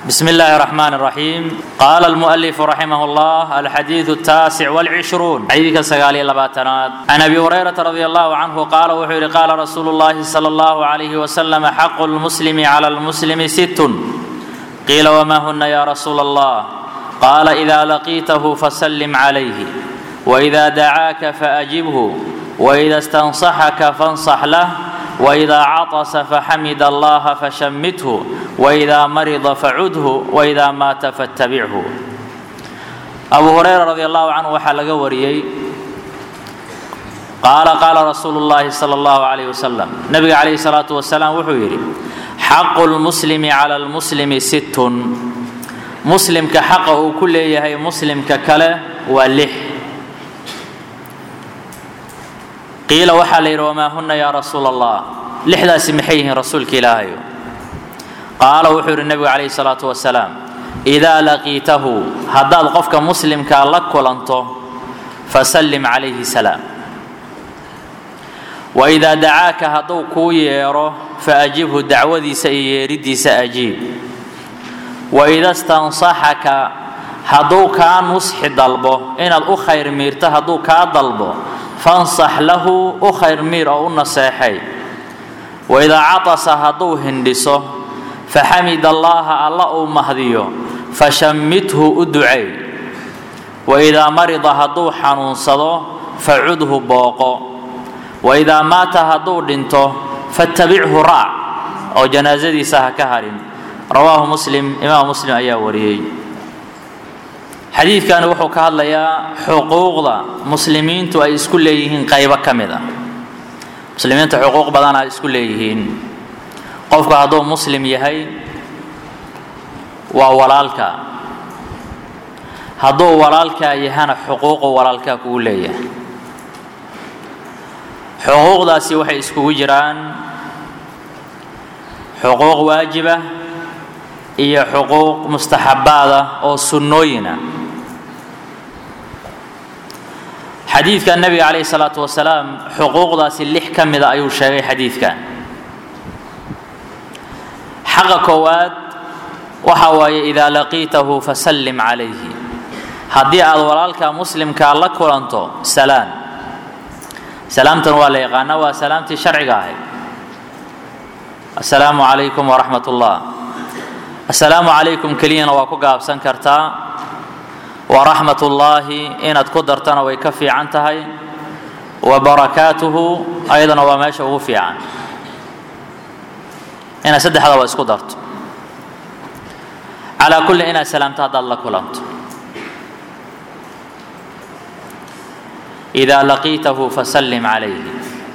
بسم الله الرحمن الرحيم قال المؤلف رحمه الله الحديث التاسع والعشرون حديث سقالي لباتنات عن أبي هريرة رضي الله عنه قال وحير قال رسول الله صلى الله عليه وسلم حق المسلم على المسلم ست قيل وما هن يا رسول الله قال إذا لقيته فسلم عليه وإذا دعاك فأجبه وإذا استنصحك فانصح له وإذا عطس فحمد الله فشمته وإذا مرض فعده وإذا مات فاتبعه أبو هريرة رضي الله عنه waxaa laga wariyey qaala qaala rasuulu الlahi salى الlahu عalيه wasalam nabiga calayhi الsalaaةu wasalaam wuxuu yidhi xaqu اlmuslimi calى اlmuslimi sittun muslimka xaqa uu ku leeyahay muslimka kale waa lix qiila waxaa la yidhi wamaa huna yaa rasuula allah lixdaasi maxay yihiin rasuulka ilaahayo qaala wuxuu yidhi nebigu calayhi salaatu wasalaam idaa laqiitahu haddaad qofka muslimkaa la kulanto fasallim calayhi salaam waidaa dacaaka hadduu kuu yeedho faajibhu dacwadiisa iyo yeeriddiisa ajiib waida stansaxaka hadduu kaa nusxi dalbo inaad u khayr miirto hadduu kaa dalbo fansax lahu u khayr miir oo u naseexay waidaa catasa hadduu hindhiso faxamid allaaha alla uu mahdiyo fashammithu u ducay waidaa marida hadduu xanuunsado facudhu booqo waidaa maata hadduu dhinto fattabichu raac oo janaasadiisa ha ka harin rawaahu muslim imaam muslim ayaa wariyey xadiidkani wuxuu ka hadlayaa xuquuqda muslimiintu ay isku leeyihiin qaybo ka mid a muslimiinta xuquuq badan ay isku leeyihiin qofku hadduu muslim yahay waa walaalka hadduu walaalkaa yahana xuquuqu walaalkaa kugu leeyahay xuquuqdaasi waxay iskugu jiraan xuquuq waajiba iyo xuquuq mustaxabaada oo sunnooyina xadiidka nebiga calayhi salaatu wasalaam xuquuqdaasi lix ka mida ayuu sheegay xadiidkan xaqa koowaad waxa waaye idaa laqiitahu fasallim calayhi haddii aad walaalka muslimkaa la kulanto salaan salaamtan waa la yaqaana waa salaamtii sharciga ahayd assalaamu calaykum waraxmat ullah assalaamu calaykum keliyana waa ku gaabsan kartaa waraxmat ullaahi inaad ku dartana way ka fiican tahay wa barakaatuhu ayadana waa meesha ugu fiican inaad saddexdaba isku darto calaa kulli inaad salaamto haddaad la kulanto idaa laqiitahu fasallim calayhi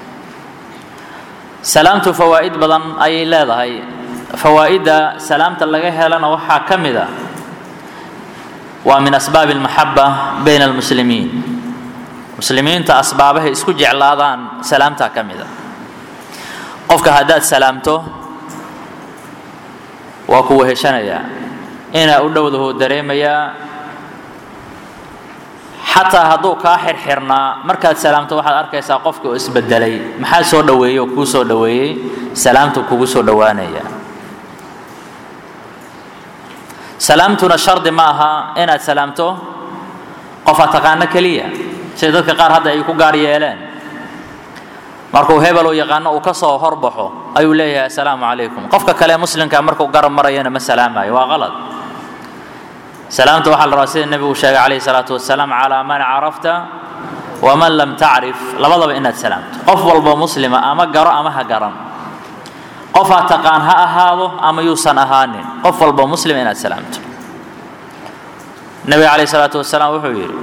salaamtu fawaa'id badan ayay leedahay fawaa'idda salaamta laga helana waxaa ka mid a waa min asbaabi almaxaba bayna almuslimiin muslimiinta asbaabahay isku jeclaadaan salaamtaa ka mid a qofka haddaad salaamto waa ku weheshanayaa inaa u dhowdahuu dareemayaa xataa hadduu kaa xirxirnaa markaad salaamto waxaad arkaysaa qofka oo isbedelay maxaa soo dhoweeyey oo kuu soo dhoweeyey salaamtu kugu soo dhowaanaya salaamtuna shardi ma aha inaad salaamto qofa taqaano keliya sida dadka qaar hadda ay ku gaar yeeleen markuu hebel uu yaqaano uu ka soo horbaxo ayuu leeyahay assalaamu calaykum qofka kale muslimka markuu garab marayana ma salaamayo waa qalad salaamta waxaa la rabaa sida nebigu sheegay calayhi salaatu wasalaam calaa man carafta waman lam tacrif labadaba inaad salaamto qof walba muslima ama garo ama ha garan qofaa taqaan ha ahaado ama yuusan ahaanin qof walba muslim inaad salaamto nebiga calayhi salaatu wasalaam wuxuu yidhi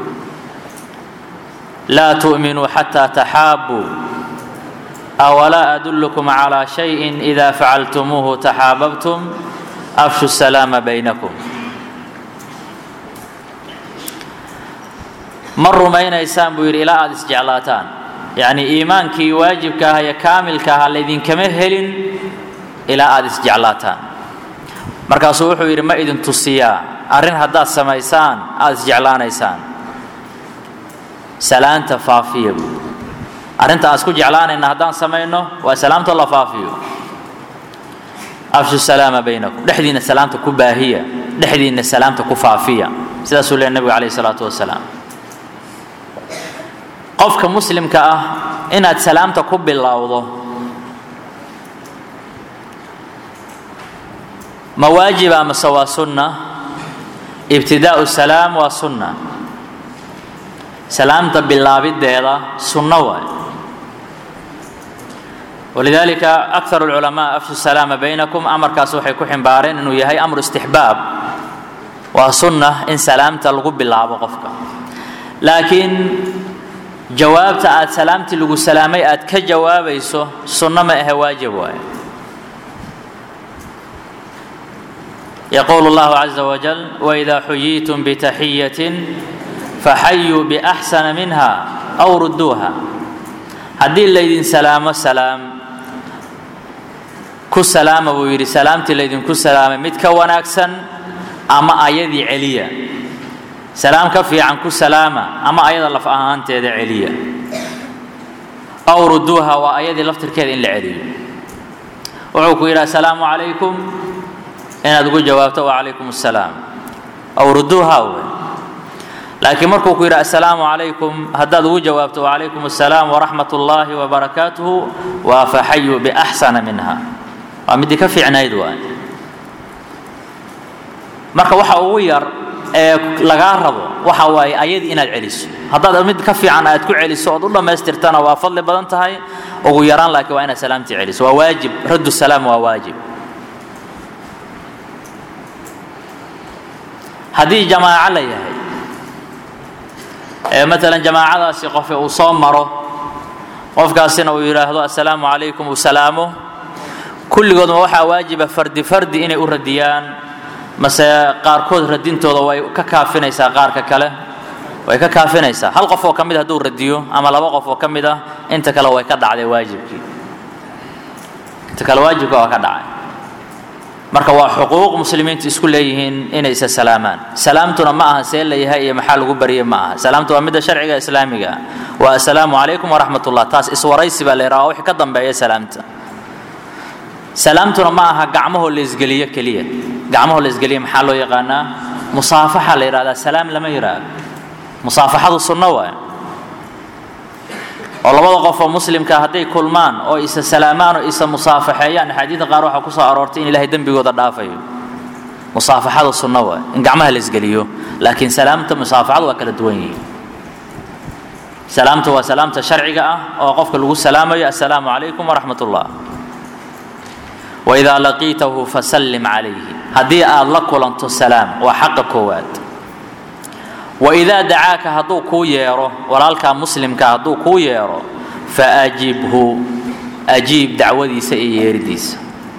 laa tu'minuu xataa taxaabuu awalaa adullukum calaa shayin idaa facaltumuuhu taxaababtum afshu salaama baynakum ma rumaynaysaan buu yidhi ilaa aada isjeclaataan yacni iimaankii waajibka ah iyo kaamilka aha laydinkama helin ilaa aada isjeclaataan markaasuu wuxuu yidhi ma idin tusiyaa arrin haddaad samaysaan aada isjeclaanaysaan salaanta faafiya buu arrinta aan isku jeclaanayna haddaan samayno waa salaamta la faafiyo afshu salaama baynakum dhexdiina salaamta ku baahiya dhexdiinna salaamta ku faafiya sidaasuu leeya nebigu calayhi salaatu wasalaam qofka muslimka ah inaad salaamta ku bilowdo ma waajiba mase waa sunna ibtidaa'u salaam waa sunna salaamta bilaabideeda sunno waay walidaalika akar اlculamaa afshu salaama baynakum amarkaas waxay ku ximbaareen inuu yahay amru istixbaab waa sunna in salaamta lagu bilaabo qofka laakiin jawaabta aad salaamtii lagu salaamay aad ka jawaabayso sunno ma ahe waajib waaye yaquulu اllahu caza wajal wإida xuyiitum btaxiyaة faxayuu baxsana minha aw ruduuha haddii laydin salaamo salaam ku salaama buu yidhi salaamtii laydinku salaamay mid ka wanaagsan ama ayadii celiya salaam ka fiican ku salaama ama ayada laf ahaanteeda celiya aw ruduuha waa ayadii laftirkeeda in la celiyo wuxuu ku yidhi asalaamu calaykum inaad ugu jawaabto wacalaykum asalaam aw ruduuha we laakiin markuu ku yidhi assalaamu calaykum haddaad ugu jawaabto wacalaykum assalaam waraxmat ullaahi wabarakaatuhu waa faxayuu biaxsana minha waa midii ka fiicnayd waay marka waxa ugu yar ee lagaa rabo waxa waaye ayadii inaad celiso haddaad mid ka fiican aad ku celiso ood u dhammaystirtana waa fadli badan tahay ugu yaraan laakiin waa inaad salaamtii celiso waa waajib raddu salaam waa waajib haddii jamaaco la yahay ee maalan jamaacadaasi qofe uu soo maro qofkaasina uu yidhaahdo assalaamu calaykum uu salaamo kulligoodma waxaa waajiba fardi fardi inay u radiyaan mase qaarkood radintooda way ka kaafinaysaa qaarka kale way ka kaafinaysaa hal qof oo ka mid hadduu radiyo ama laba qof oo ka mid ah inta kale way ka dhacday waajibkii inta kale waajibka waa ka dhacay marka waa xuquuq muslimiintu isku leeyihiin inay isa salaamaan salaamtuna ma aha see layahay iyo maxaa lagu barye ma aha salaamtu waa midda sharciga islaamiga ah waa assalaamu calaykum waraxmat ullah taas iswaraysi baa la yidhaha wixii ka dambeeya salaamta salaamtuna ma aha gacmahoo la isgeliyo keliya gacmahoo la isgeliyo maxaa loo yaqaanaa musaafaxa la yidhahdaa salaam lama yidhaahdo musaafaxadu sunno waaye oo labada qof oo muslimka hadday kulmaan oo isa salaamaan oo isa musaafaxeeyaan axaadiida qaar waxaa ku soo aroortay in ilahay dembigooda dhaafayo musaafaxadu sunno waay in gacmaha la isgeliyo laakiin salaamta musaafaxadu waa kala duwan yihiin salaamta waa salaamta sharciga ah oo qofka lagu salaamayo assalaamu calaykum waraxmat ullah waidaa laqiitahu fasallim calayhi haddii aad la kulanto salaam waa xaqa koowaad waidaa dacaaka hadduu kuu yeedho walaalkaa muslimka hadduu kuu yeedho faajibhu ajiib dacwadiisa iyo yeeridiisa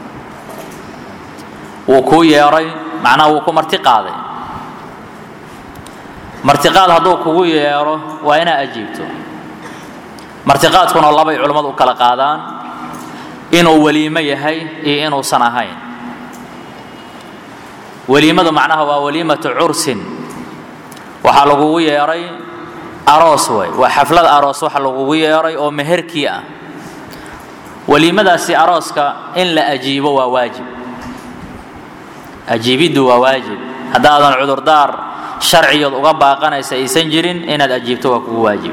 wuu kuu yeedhay macnaha wuu ku marti qaaday martiqaad hadduu kugu yeedho waa inaa ajiibto martiqaadkuna labay culammadu u kala qaadaan inuu weliimo yahay iyo inuusan ahayn weliimadu macnaha waa waliimatu cursin waxaa lagugu yeedhay aroos way waa xaflad aroos waxa lagugu yeedhay oo meherkii ah weliimadaasi arooska in la ajiibo waa waajib ajiibiddu waa waajib haddaadan cudurdaar sharciyood uga baaqanaysa aysan jirin inaad ajiibto waa kugu waajib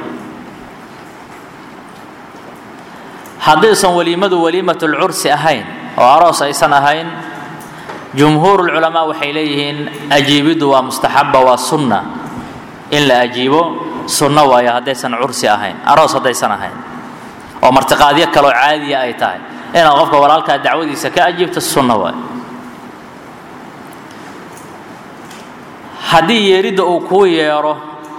haddaysan weliimadu weliimatulcursi ahayn oo aroos aysan ahayn jumhuurulculamaa waxay leeyihiin ajiibiddu waa mustaxaba waa sunna in la ajiibo sunno waayo haddaysan cursi ahayn aroos haddaysan ahayn oo martiqaadyo kaloo caadiya ay tahay inaad qofka walaalkaa dacwadiisa ka ajiibto sunno waayo haddii yeeridda uu kuu yeedho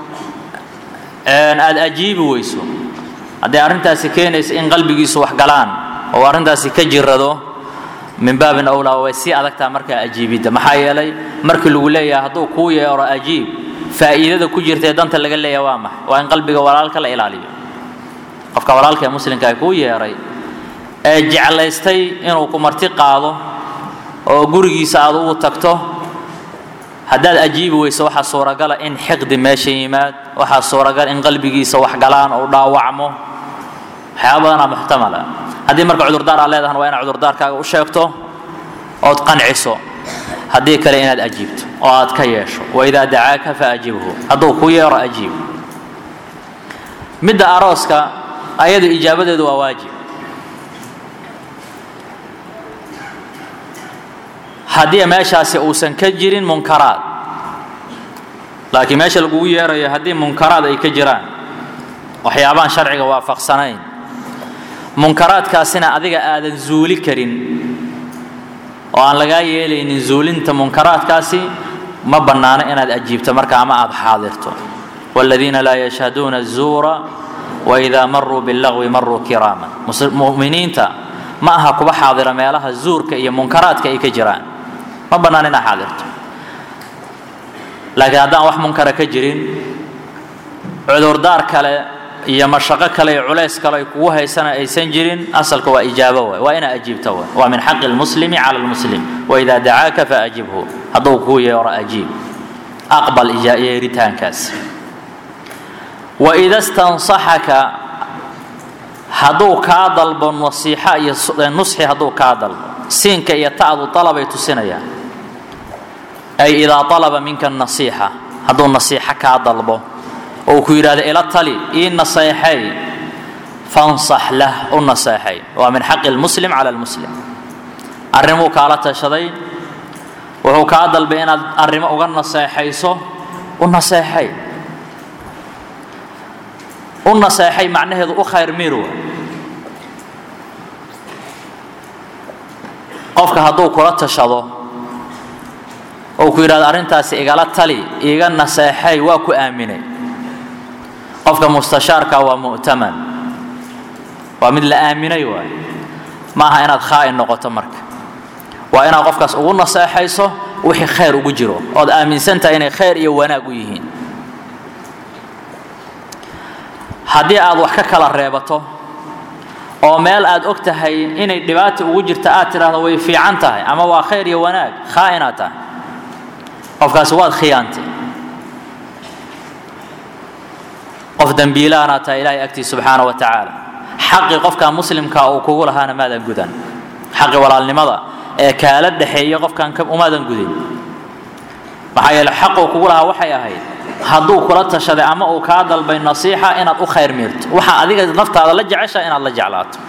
aad ajiibi weyso hadday arrintaasi keenayso in qalbigiisu wax galaan oo arrintaasi ka jirado min baabin awlaa way sii adagtaa markaa ajiibidda maxaa yeelay markii lagu leeyahay hadduu kuu yeedho ajiib faa'iidada ku jirta ee danta laga leeyahay waa maxay waa in qalbiga walaalka la ilaaliyo qofka walaalka ee muslimka kuu yeedhay ee jeclaystay inuu ku marti qaado oo gurigiisa aad ugu tagto haddaad ajiibi weyso waxaa suuragala in xiqdi meesha yimaad waxaa suuragal in qalbigiisa wax galaan oo dhaawacmo waxyaaba badanaa muxtamala haddii marka cudurdaar aad leedahan waa inaad cudurdaarkaaga u sheegto ood qanciso haddii kale inaad ajiibto oo aad ka yeesho waidaa dacaaka faajibhu hadduu ku yeero ajiib midda arooska ayadu ijaabadeedu waa waajib haddii meeshaasi uusan ka jirin munkaraad laakiin meesha lagugu yeerayo haddii munkaraad ay ka jiraan waxyaabaan sharciga waafaqsanayn munkaraadkaasina adiga aadan zuuli karin oo aan lagaa yeelaynin zuulinta munkaraadkaasi ma bannaano inaad ajiibto marka ama aada xaadirto waaladiina laa yashhaduuna azuura waidaa maruu billagwi maruu kiraaman mu'miniinta ma aha kuba xaadira meelaha zuurka iyo munkaraadka ay ka jiraan ma bannaan inaad xaadirto laakiin haddaan wax munkara ka jirin cudurdaar kale iyo mashaqo kale iyo culays kale ay kugu haysana aysan jirin asalka waa ijaabo waay waa inaad ajiibto waay waa min xaqi lmuslimi cala lmuslim waidaa dacaaka faajibhu hadduu kuu yeero ajiib aqbal yeeritaankaas waida stansaxaka hadduu kaa dalbo nasiixa iyo nusxi hadduu kaa dalbo siinka iyo ta'du dalabay tusinayaan ay idaa alaba minka nasiixa hadduu nasiixo kaa dalbo oo ku yidhahdo ila tali ii naseexay fansax lah u naseexay waa min xaqi lmuslim cala lmuslim arrimuu kaala tashaday wuxuu kaa dalbay inaad arrimo uga naseexayso u naseexay u naseexay macnaheedu u khayr miru qofka hadduu kula tashado oo ku yidhahdo arrintaasi igala tali iiga naseexay waa ku aaminay qofka mustashaarka waa mu'taman waa mid la aaminay waay maaha inaad khaa'in noqoto marka waa inaad qofkaas ugu naseexayso wixii khayr ugu jiro ood aaminsan tahay inay khayr iyo wanaag u yihiin haddii aad wax ka kala reebato oo meel aad og tahay inay dhibaata ugu jirta aad tidhaahdo way fiican tahay ama waa khayr iyo wanaag khaa'inaad tahay qofkaasi waad khiyaantay qof dembiilaanaad tahay ilaahay agtiis subxaana wa tacaala xaqi qofka muslimka uu kugu lahaana maadan gudan xaqi walaalnimada ee kaala dhexeeya qofkan umaadan gudin maxaa yeele xaquu kugu lahaa waxay ahayd hadduu kula tashaday ama uu kaa dalbay nasiixa inaad u khayr miirto waxa adiga naftaada la jecesha inaad la jeclaato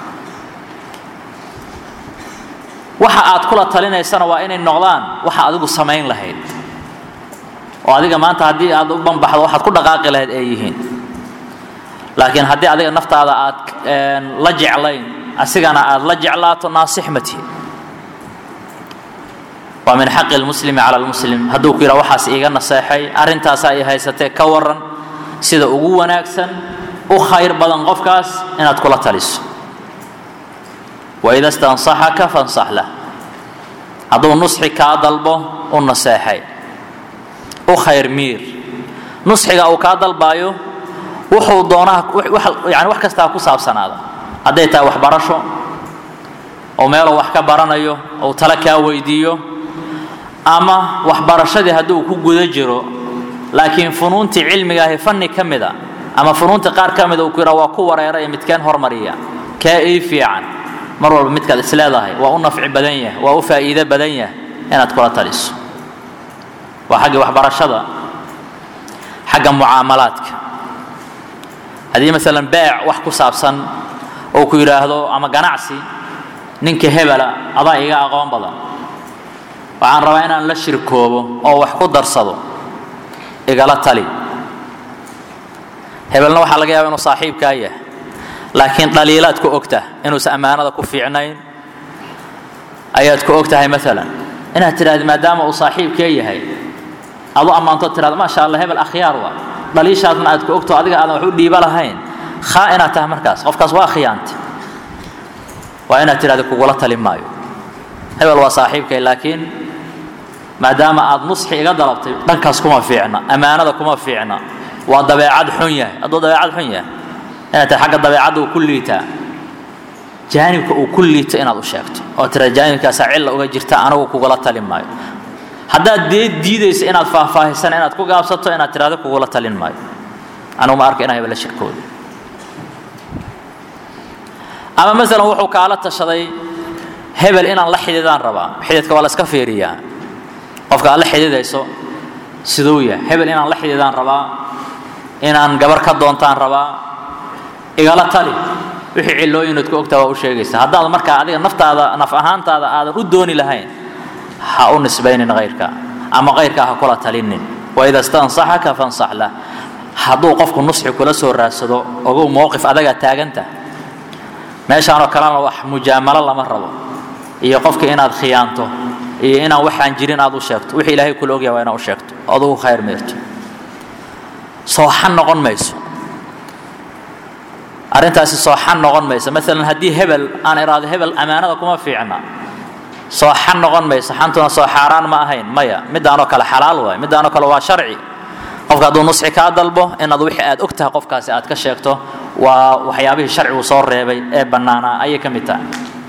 waxa aad kula talinaysana waa inay noqdaan waxa adigu samayn lahayd oo adiga maanta haddii aad u banbaxdo waxaad ku dhaqaaqi lahayd ay yihiin laakiin haddii adiga naftaada aad la jeclayn asigana aad la jeclaato naasix ma tihi waa min xaqi lmuslimi cala lmuslim hadduu ku yidhaha waxaas iiga naseexay arrintaasaa i haysatee ka waran sida ugu wanaagsan u khayr badan qofkaas inaad kula taliso waida stansaxaka fansax lah hadduu nusxi kaa dalbo u naseexay u khayr miir nusxiga uu kaa dalbaayo wuxuu doonaha yani wax kastaa ku saabsanaada hadday tahay waxbarasho oo meeluu wax ka baranayo ou tale kaa weydiiyo ama waxbarashadii hadduu ku guda jiro laakiin funuuntii cilmigaahi fanni ka mida ama funuuntii qaar ka mida uu ku yidhaha waa ku wareera ee midkeen hormariya kee ii fiican mar walba midkaad isleedahay waa u nafci badan yahay waa u faa'iido badan yahay inaad kula taliso waa xaggii waxbarashada xagga mucaamalaadka haddii maalan beec wax ku saabsan oo ku yidhaahdo ama ganacsi ninka hebela adaa iga aqoon badan waxaan rabaa inaan la shirkoobo oo wax ku darsado igala tali hebelna waxaa laga yaaba inuu saaxiibkaa yahay laakiin dhaliilaad ku ogtah inuusan ammaanada ku fiicnayn ayaad ku og tahay maalan inaad tidhahda maadaama uu saaxiibkee yahay adu ammaantood tidhahda maasha allah hebel akhyaar waa dhaliishaasna aad ku ogto adiga aadan wax u dhiiba lahayn khaa inaad tahay markaas qofkaas waa khiyaantay waa inaad tidhahda kugula tali maayo hebel waa saaxiibkay laakiin maadaama aad nusxi iga dalabtay dhankaas kuma fiicna ammaanada kuma fiicna waa dabeecad xun yahay hadduu dabeecad xun yahay inaad tahay xagga dabeecadda uu ku liitaa jaanibka uu ku liito inaad u sheegto oo tira jaanibkaasaa cilla uga jirta anigu kugula talin maayo haddaad dee diidayso inaad faahfaahisan inaad ku gaabsato inaad tirahdo kugula talin maayo anigu ma arka inaa hebel la shirkooda ama masalan wuxuu kaala tashaday hebel inaan la xididaan rabaa xididka waa la iska fiiriyaa qofka aad la xidhiidayso siduu yahay hebel inaan la xidhiidaan rabaa inaan gabar ka doontaan rabaa igala tali wixii cillooyinood ku ogtaa waa u sheegaysa haddaad markaa adiga naftaada naf ahaantaada aadan u dooni lahayn ha u nisbaynin kayrka ama kayrkaa ha kula talinin waida stansaxaka fansax lah hadduu qofku nusxi kula soo raadsado ogow mowqif adagaa taaganta meeshaanoo kalena wax mujaamalo lama rabo iyo qofka inaad khiyaanto iyo inaan waxaan jirin aad u sheegto wixii ilaahay kula ogyahay waa inaad u sheegto adugu khayr meerto sooxan noqon mayso arrintaasi sooxan noqon mayso maalan haddii hebel aan iraado hebel ammaanada kuma fiicna sooxan noqon mayso xantuna soo xaaraan ma ahayn maya midaanoo kale xalaal waay midaanoo kale waa sharci qofka hadduu nusxi kaa dalbo inaad wixii aad og tahay qofkaasi aad ka sheegto waa waxyaabihii sharcigu soo reebay ee bannaanaa ayay ka mid tahay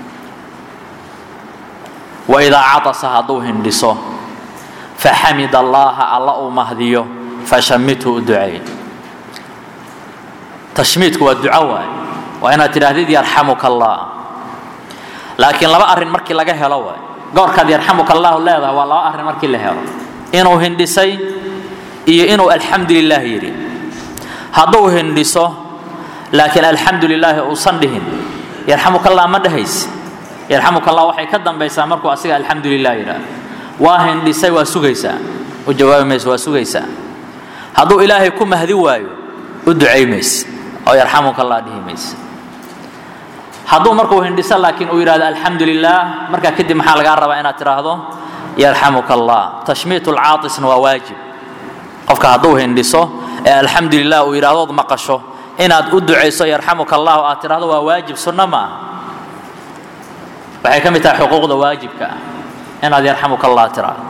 waidaa catasa hadduu hindhiso faxamid allaaha alla uu mahdiyo fashamithu u duceey tashmiidku waa duco waay waa inaad tidhaahdid yarxamuka allah laakiin laba arrin markii laga helo waay goorkaad yarxamuka allahu leedahay waa laba arrin markii la helo inuu hindhisay iyo inuu alxamdu lilah yidhi hadduu hindhiso laakiin alxamdu lilaahi uusan dhihin yarxamuka allah ma dhehayse yarxamuka allah waxay ka dambaysaa markuu asiga alxamdu lilah yidhaah waa hindhisay waa sugaysaa u jawaabi mayso waa sugaysaa hadduu ilaahay ku mahdi waayo u ducay mayse oo yarxamuka allah dhihi mayse hadduu markuu hindhiso laakiin uu yidhahdo alxamdu lilah markaa kadib maxaa lagaa rabaa inaad tidhaahdo yarxamuka allah tashmiit lcaatisna waa waajib qofka hadduu hindhiso ee alxamdu lilah uu yidhahdood maqasho inaad u ducayso yarxamuka allah aad tidhahdo waa waajib sunno ma aha waxay ka mid tahay xuquuqda waajibka ah inaad yarxamuka allah tidhaahdo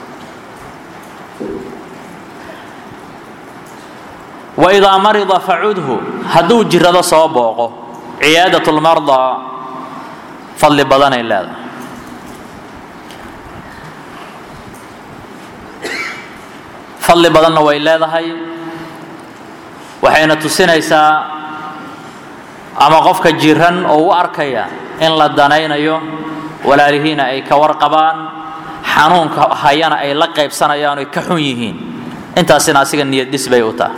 waidaa marida facudhu hadduu jirado soo booqo ciyaadat lmardaa fadli badanay leedahay fadli badanna way leedahay waxayna tusinaysaa ama qofka jiran oo u arkaya in la danaynayo walaalihiina ay ka warqabaan xanuunka hayana ay la qaybsanayaan oy ka xun yihiin intaasina asiga niyad dhis bay u tahay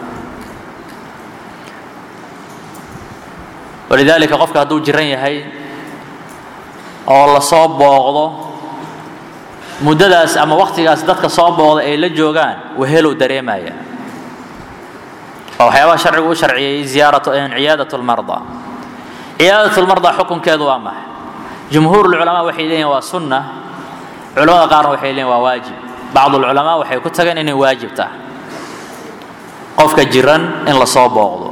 walidaalika qofka hadduu jiran yahay oo lasoo booqdo muddadaas ama wakhtigaas dadka soo booqda ay la joogaan wahelow dareemaya waa waxyaabaha sharcigu u sharciyey ziyaaratu ciyaadat lmardaa ciyaadat lmardaa xukunkeedu waa maxay jumhuur lculamaa waxay leeyihin waa sunna culamada qaarna waxay leeyihin waa waajib bacd lculamaa waxay ku tageen inay waajib tahay qofka jiran in lasoo booqdo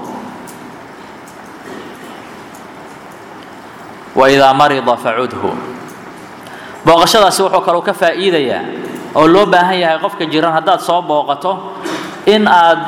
waidaa marida facudhu booqashadaasi wuxuu kaloo ka faa'iidayaa oo loo baahan yahay qofka jiran haddaad soo booqato in aad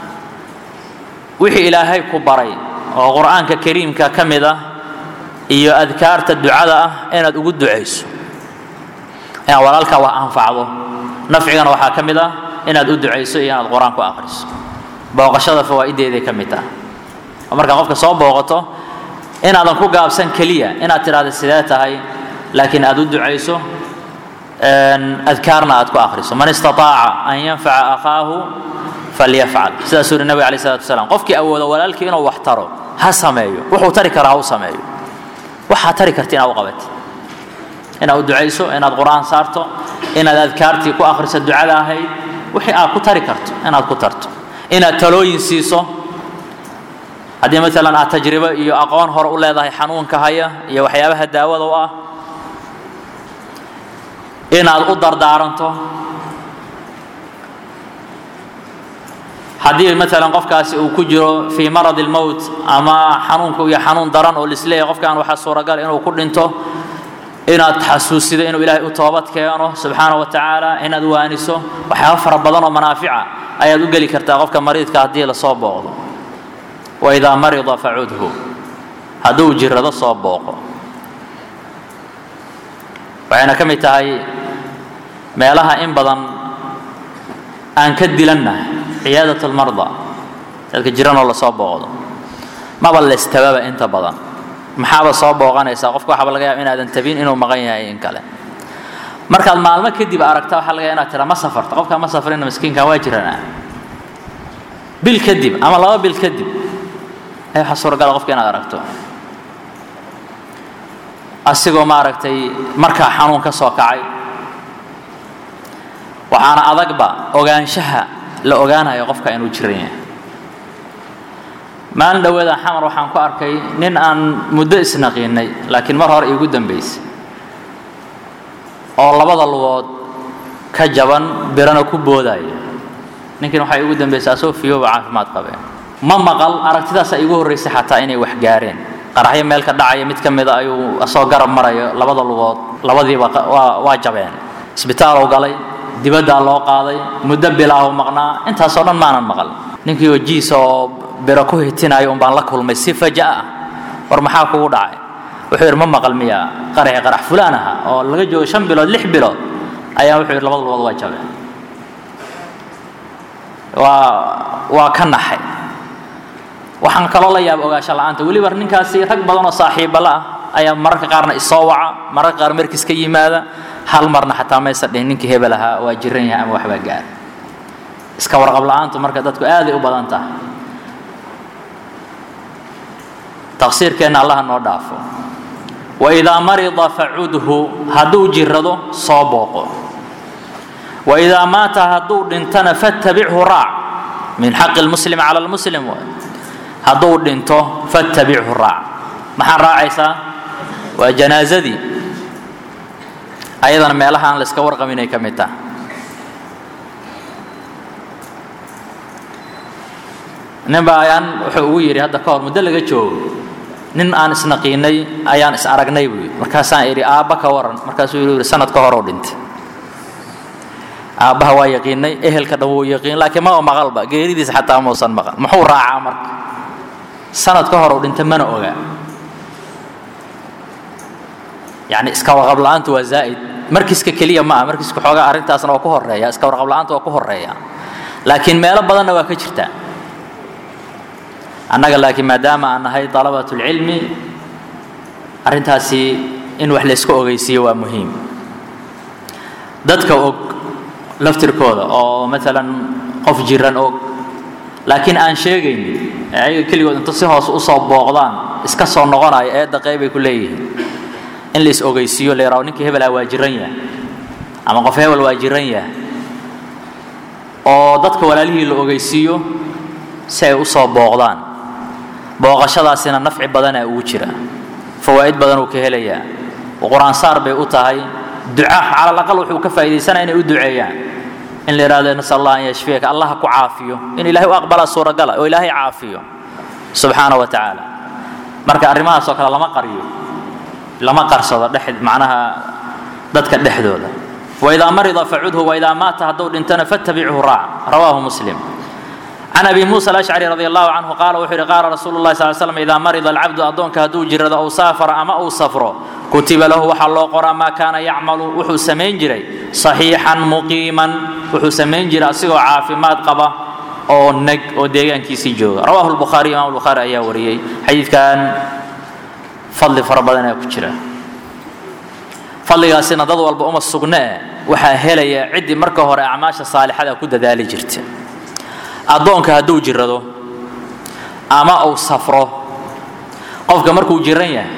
wixii ilaahay ku baray oo qur'aanka kariimka ka mid ah iyo adkaarta ducada ah inaad ugu ducayso inaad walaalkaa wax anfacdo nafcigana waxaa ka mid ah inaad u ducayso iyo inaad qur-aan ku akhriso booqashada fawaa'ideeday ka mid ah oo markaa qofka soo booqato inaadan ku gaabsan keliya inaad tidhahda sidee tahay laakiin aad u ducayso adkaarna aad ku akhriso man istaaaca an yanfaca akhaahu falyafcal sidaasuu yidhi nabig alay salatu wasalaam qofkii awooda walaalkii inuu wax taro ha sameeyo wuxuu tari karaa ha u sameeyo waxaad tari karta inaad u qabatid inaad u ducayso inaad qur-aan saarto inaad adkaartii ku akhriso ducada ahayd wixii aad ku tari karto inaad ku tarto inaad talooyin siiso haddii maalan aad tajribo iyo aqoon hore u leedahay xanuunka haya iyo waxyaabaha daawada u ah inaad u dardaaranto haddii maalan qofkaasi uu ku jiro fii marad اlmowt ama xanuunku iyo xanuun daran oo lisleeyahay qofkan waxaa suuragal inuu ku dhinto inaad xasuusido inuu ilaahay u toobad keeno subxaana wa tacaala inaad waaniso waxyaaba fara badan oo manaafica ayaad u geli kartaa qofka mariidka haddii lasoo booqdo waidaa marida facudhu hadduu jirado soo booqo waxayna ka mid tahay meelaha in badan aan ka dilannahay ciyaadat lmarda dadka jiranoo lasoo booqdo maba laystababa inta badan maxaaba soo booqanaysaa qofka waxaaba laga yaaba inaadan tabin inuu maqan yahay in kale markaad maalmo kadib aragta waxaa laga inaad tiraa ma safarta qofkaa ma safrina miskiinkan waa jiranaa bil kadib ama laba bil kadib ay waxaa suuragala qofka inaad aragto asigoo maaragtay markaa xanuun ka soo kacay waxaana adagba ogaanshaha la ogaanayo qofka inuu jiran yahay maalin dhaweeda xamar waxaan ku arkay nin aan muddo isnaqiinay laakiin mar hore iigu dambaysay oo labada lugood ka jaban birana ku boodaya ninkin waxay igu dambaysay asoo fiyooba caafimaad qabeen ma maqal aragtidaasa iigu horraysay xataa inay wax gaareen qaraxyo meel ka dhacaya mid ka mida ayuu asoo garab marayo labada lugood labadiiba waa jabeen isbitaalow galay dibaddaa loo qaaday muddo bilaahu maqnaa intaasoo dhan maanan maqal ninkii wajihiisa oo biro ku hitinayo un baan la kulmay si faja ah war maxaa kugu dhacay wuxuu yidhi ma maqal miya qaraxi qarax fulaan aha oo laga joogo shan bilood lix bilood ayaa wuxuu yidhi labada lugood waa jabeen waa waa ka naxay waxaan kaloo la yaaba ogaasho la'aanta weliba ninkaasi rag badan oo saaxiibala ah ayaa mararka qaarna isoo waca mararka qaar markiis ka yimaada hal marna xataa maysa dhihin ninkii hebel ahaa waa jiran yahay ama waxbaa gaar iska warqab la'aantu marka dadku aaday u badan tahay taqsiirkeenna allaha noo dhaafo waidaa marida facudhu hadduu jirado soo booqo waidaa maata hadduu dhintana fattabichu raac min xaqi lmuslim cala lmuslim hadduu dhinto fattabichu raac maxaa raacaysaa waa janaazadii ayadana meelaha aan la iska warqabinay ka mid taha nin baa ayaan wuxuu ugu yidhi hadda ka hor muddo laga joogo nin aan isnaqiinay ayaan is aragnay buu yidhi markaasaan idhi aabba ka waran markaasuu yidhi sanad ka horoo dhintay aabbaha waa yaqiinay ehelka dhan wuu yaqiin laakiin maba maqalba geeridiisa xataa muusan maqal muxuu raacaa marka sanad ka hor uu dhintay mana oga yacni iska warqab la'aantu waa zaa'id markiiska keliya ma ah markiiska xoogaa arrintaasna waa ku horreeya iska warqab la'aanta waa ku horreeya laakiin meelo badanna waa ka jirtaa annaga laakiin maadaama aan nahay dalabatulcilmi arrintaasi in wax layska ogeysiiyo waa muhiim dadka og laftirkooda oo maalan qof jiran og laakiin aan sheegaynin ee ayaga keligood inta si hoos usoo booqdaan iska soo noqonayo eedda qeybay ku leeyihiin in la is ogeysiiyo la yaraho ninkii hebelha waa jiran yahay ama qof hebel waa jiran yahay oo dadka walaalihii la ogeysiiyo si ay usoo booqdaan booqashadaasina nafci badanaa ugu jira fawaa'id badan uu ka helayaa qur-aansaar bay u tahay duca cala alaqal wuxuu ka faa'iidaysanaya inay u duceeyaan in la yidhahdo nasal allah an yashfiyaka allah ku caafiyo in ilahay u aqbalaa suuragala oo ilaahay caafiyo subxaana wa tacaala marka arrimahaasoo kale lama qaryo lama qarsado dhex macnaha dadka dhexdooda waidaa marida facudhu waidaa maata hadduu dhintana fattabichu raac rawaahu muslim can abi muusa alashcari radi allahu canhu qaala wuxuu yidhi qaala rasuulu llahi sal slam idaa marida alcabdu addoonka hadduu jirado aw saafara ama uu safro kutiba lahu waxaa loo qoraa maa kaana yacmalu wuxuu samayn jiray saxiixan muqiiman wuxuu samayn jiray asigoo caafimaad qaba oo neg oo deegaankiisii jooga rawahu lbukhaariy imam lbukhaari ayaa wariyey xadiidkan fadli fara badan ayaa ku jira fadligaasina dad walba uma sugne waxaa helaya ciddii marka hore acmaasha saalixada ku dadaali jirta addoonka hadduu jirado ama uu safro qofka markuu jiran yahay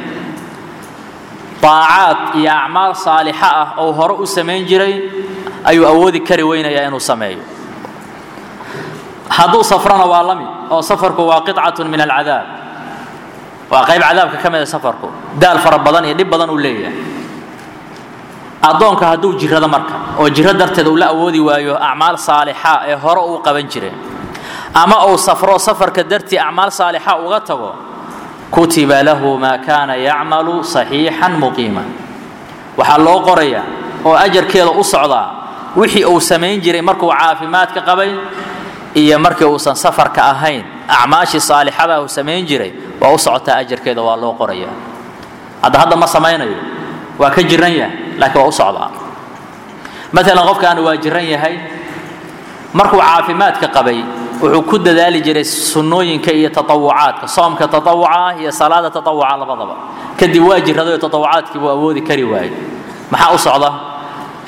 daacaad iyo acmaal saalixa ah ou hore u samayn jiray ayuu awoodi kari weynayaa inuu sameeyo hadduu safrona waa la mid oo safarku waa qicatun min alcadaab waa qayb cadaabka ka mida safarku daal fara badan iyo dhib badan uu leeyahay addoonka hadduu jirado marka oo jiro darteed uu la awoodi waayo acmaal saalixa ee hore uu qaban jiray ama uu safro safarka dartii acmaal saalixa uga tago kutiba lahu maa kaana yacmalu saxiixan muqiima waxaa loo qorayaa oo ajarkeeda u socdaa wixii uu samayn jiray markuu caafimaadka qabay iyo markii uusan safarka ahayn acmaashii saalixada uu samayn jiray waa u socotaa ajarkeeda waa loo qorayaa hadda hadda ma samaynayo waa ka jiran yahay laakiin waa u socdaa maalan qofkaan waa jiran yahay markuu caafimaadka qabay wuxuu ku dadaali jiray sunnooyinka iyo tatawucaadka soomka tatawuca ah iyo salaada tatawuca labadaba kadib waa jiradayo tatawucaadkii buu awoodi kari waayey maxaa u socda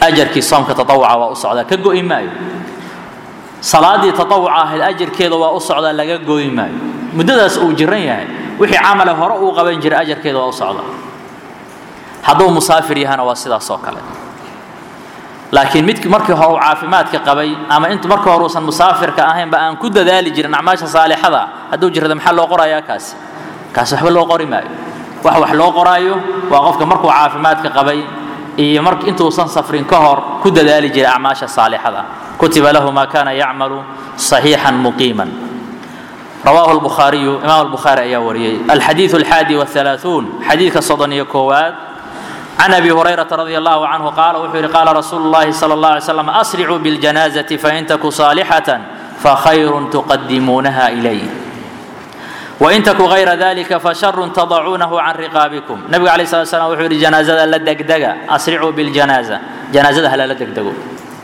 ajarkii soomka tatawuca waa u socdaa ka go'i maayo salaadii tatawuca ahayd ajarkeeda waa u socdaa laga go'i maayo muddadaas uu jiran yahay wixii camale hore uu qaban jiray ajarkeeda waa u socdaa hadduu musaafir yahana waa sidaas oo kale laakiin midki markii hore uu caafimaadka qabay ama int markii hore uusan musaafirka ahaynba aan ku dadaali jirin acmaasha saalixada hadduu jirada maxaa loo qorayaa kaasi kaasi waxba loo qori maayo wax wax loo qoraayo waa qofka markuu caafimaadka qabay iyo mar intuusan safrin ka hor ku dadaali jiray acmaasha saalixada kutiba lahu ma kana yacmalu صaxiixan muqiiman رواه البخاري إمام البخاري أيا وريي الحديث الحادي والثلاثون حديث صدني كواد عن أبي هريرة رضي الله عنه قال وحير قال رسول الله صلى الله عليه وسلم أسرعوا بالجنازة فإن تك صالحة فخير تقدمونها إليه وإن تك غير ذلك فشر تضعونه عن رقابكم نبي عليه الصلاة والسلام وحير جنازة لدقدقة أسرعوا بالجنازة جنازة هلا لدقدقوا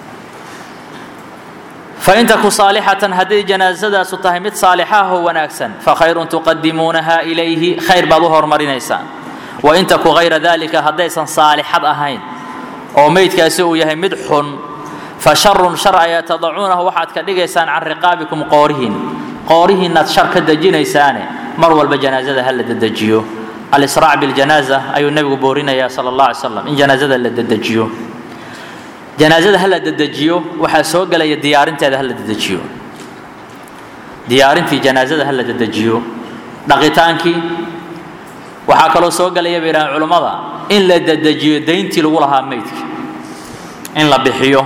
فإن تك صالحة هذه جنازة ستهمت صالحة وناكسا فخير تقدمونها إليه خير بظهر مرينيسان وإن تك غير ذلك هديسا صالحة أهين أو ميت كاسو يهي مدح فشر شرع تضعونه وحد كدغيسان عن رقابكم قورهن قورهن شر كدجينيسان مرول بجنازة هل ددجيو الإسراع بالجنازة أي النبي بورينا يا صلى الله عليه وسلم إن جنازة لددجيو janaasada hala dedejiyo waxaa soo gelaya diyaarinteeda hala dedejiyo diyaarintii janaasada hala dedejiyo dhaqitaankii waxaa kaloo soo gelaya bay yidhahaan culummada in la dedejiyo dayntii lagu lahaa meydka in la bixiyo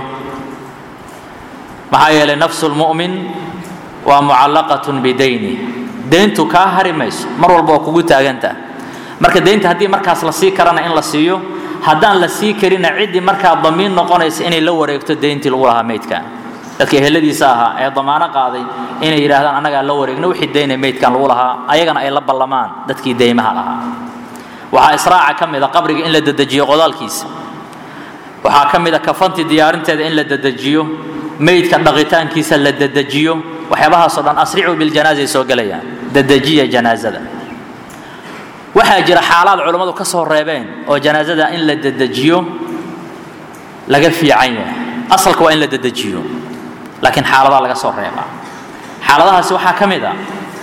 maxaa yeelay nafsu lmu'min waa mucallaqatun bidayni deyntu kaa hari mayso mar walba waa kugu taagantaa marka deynta haddii markaas la sii karana in la siiyo haddaan la sii karina ciddii markaa damiin noqonaysa inay la wareegto deyntii lagu lahaa meydkan dadka eheladiisa ahaa ee damaano qaaday inay yidhaahdaan annagaa la wareegno wixii deyna meydkan lagu lahaa ayagana ay la ballamaan dadkii deymaha lahaa waxaa israaca ka mida qabriga in la dedejiyo qodaalkiisa waxaa ka mida kafantii diyaarinteeda in la dedejiyo meydka dhaqitaankiisa la dedejiyo waxyaabahaasoo dhan asricuu biljanaazay soo gelayaan dedejiya janaazada waxaa jira xaalaad culammadu ka soo reebeen oo janaasada in la dedejiyo laga fiican yahay asalka waa in la dedejiyo laakiin xaaladaha laga soo reebaa xaaladahaasi waxaa ka mid a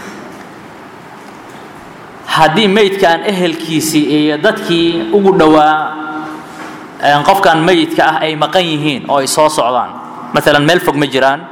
haddii meydkan ehelkiisii iyo dadkii ugu dhowaa qofkan meyidka ah ay maqan yihiin oo ay soo socdaan maalan meel fog ma jiraan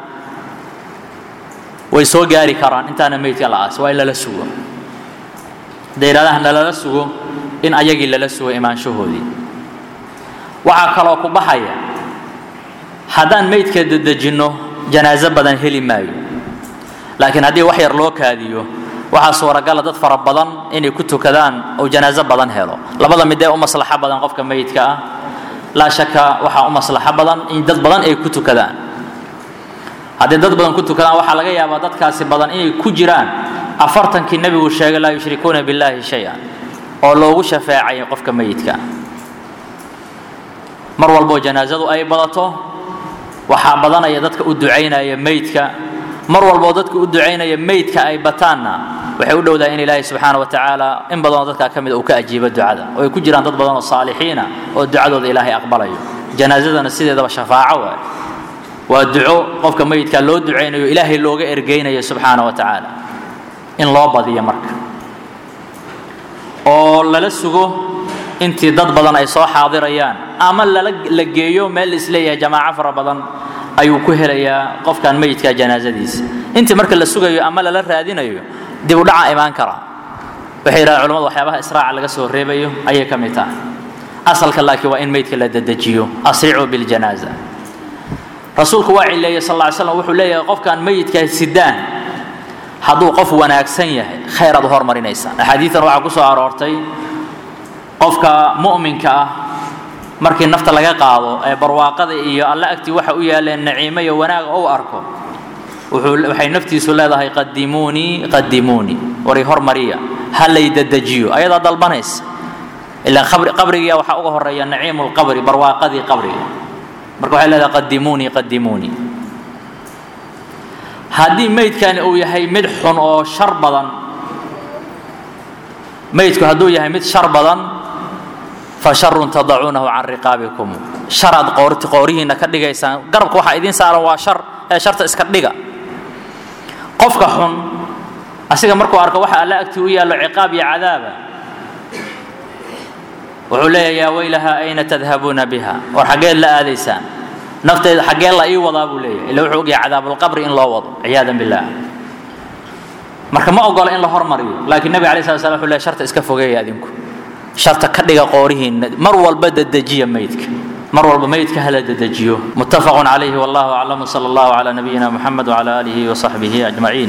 way soo gaari karaan intaana meydka la aas waa in lala sugo hadday yidhahdaan nalala sugo in ayagii lala sugo imaanshahoodii waxaa kaloo ku baxaya haddaan meydka dedejinno janaaso badan heli maayo laakiin haddii wax yar loo kaadiyo waxaa suuragala dad fara badan inay ku tukadaan oo janaaso badan helo labada mid ee u maslaxo badan qofka meydka ah laa shaka waxaa u maslaxo badan in dad badan ay ku tukadaan haddii dad badan ku tukadaan waxaa laga yaabaa dadkaasi badan inay ku jiraan afartankii nebigu sheegay laa yushrikuuna billaahi shay-an oo loogu shafeecay qofka meyidka mar walboo janaasadu ay badato waxaa badanaya dadka u ducaynaya meydka mar walboo dadka u ducaynaya meydka ay bataanna waxay u dhowdahay in ilaahay subxaana wa tacaala in badanoo dadkaa ka mid uu ka ajiibo ducada oo ay ku jiraan dad badan oo saalixiina oo ducadooda ilaahay aqbalayo janaasadana sideedaba shafaaco waay waa duco qofka meyidka loo ducaynayo ilaahay looga ergeynayo subxaana wa tacaala in loo badiyo marka oo lala sugo intii dad badan ay soo xaadirayaan ama lala la geeyo meel isleeyahay jamaaco fara badan ayuu ku helayaa qofkan meyidka janaasadiisa intii marka la sugayo ama lala raadinayo dib u dhaca imaan karaa waxay yidhahdeen culamadu waxyaabaha israaca laga soo reebayo ayay ka mid tahay asalka laakiin waa in meydka la dedejiyo asricuu biljanaaza rasuulku waa cileeyey sal lla ly slam wuxuu leeyahay qofkan meyidka sidaan hadduu qof wanaagsan yahay khayr aad u hormarinaysaan axaadiidan waxaa ku soo aroortay qofka mu'minka ah markii nafta laga qaado ee barwaaqada iyo alle agtii waxa u yaaleen naciimo iyo wanaaga ou arko waxay naftiisu leedahay qadimuunii qadimuunii wari hormariya ha lay dedejiyo ayadaa dalbanaysa ilaan qabrigiya waxaa uga horeeya naciimu lqabri barwaaqadii qabriga marka waxay leedahay qadimuunii qadimuunii haddii meydkani uu yahay mid xun oo shar badan meydku hadduu yahay mid shar badan fa sharun tadacuunahu can riqaabikum sharaad qoorti qoorihiinna ka dhigaysaan garabka waxaa idiin saaran waa shar ee sharta iska dhiga qofka xun asiga markuu arko waxa alla agtii u yaallo ciqaab iyo cadaaba wuxuu leeyahay yaa weylaha ayna tadhabuuna biha war xaggeed la aadaysaan nafteeda xaggee la ii wadaa buu leeyahay illa wuxuu ogyahay cadaabulqabri in loo wado ciyaadan billaah marka ma ogola in la hormariyo laakiin nabiga alay slat slam wuxuu leeyahay sharta iska fogeeya adinku sharta ka dhiga qoorihiinna mar walba dedejiya meydka mar walba meydka hala dedejiyo muttafaqun calayhi wallahu aclam sala allahu calaa nabiyina muxamed wacala aalihi wasaxbihi ajmaciin